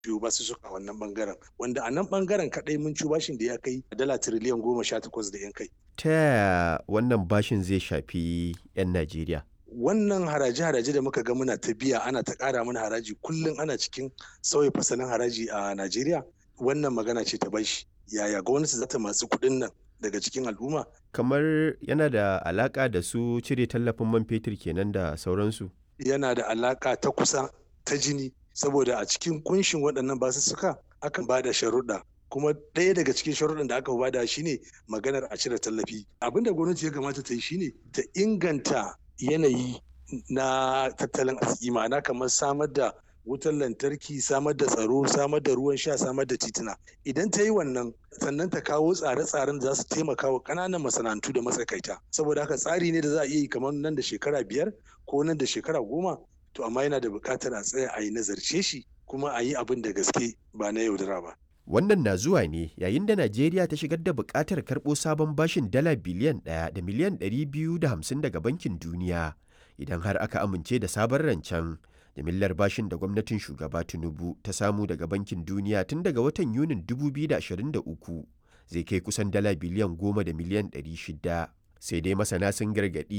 biyu ba su suka wannan bangaren wanda a nan bangaren kadai mun ci bashin da ya kai dala tiriliyan goma sha takwas da yan kai. Ta yaya wannan bashin zai shafi 'yan Najeriya? Wannan haraje-haraje da muka ga muna ta biya ana ta ƙara mana haraji kullum ana cikin sauya fasalin haraji a Najeriya wannan magana ce ta bashi. Yaya gwamnati za ta masu kuɗin nan daga cikin al'umma? Kamar yana da alaƙa da su cire tallafin man fetur kenan da sauransu? Yana da alaƙa ta kusa ta jini saboda a cikin kunshin waɗannan basussuka akan ba da sharuɗa kuma ɗaya daga cikin sharuɗan da aka bada shine maganar a cire tallafi abin da gwamnati ya kamata ta yi shine ta inganta yanayi na tattalin arziki ma'ana kamar samar da wutar lantarki samar da tsaro samar da ruwan sha samar da tituna idan ta yi wannan sannan ta kawo tsare-tsaren da za su taimaka wa ƙananan masana'antu da matsakaita saboda haka tsari ne da za a iya yi kamar nan da shekara biyar ko nan da shekara goma to amma yana da buƙatar a tsaya a yi nazarce shi kuma a yi abin da gaske ba na yaudara ba. Wannan na zuwa ne yayin da Najeriya ta shigar da buƙatar karɓo sabon bashin dala biliyan ɗaya da miliyan ɗari biyu da hamsin daga Bankin Duniya idan har aka amince da sabon rancen. Jimillar bashin da gwamnatin shugaba Tinubu ta samu daga Bankin Duniya tun daga watan Yunin 2023 zai kai kusan dala biliyan goma da miliyan ɗari shida. Sai dai masana sun gargaɗi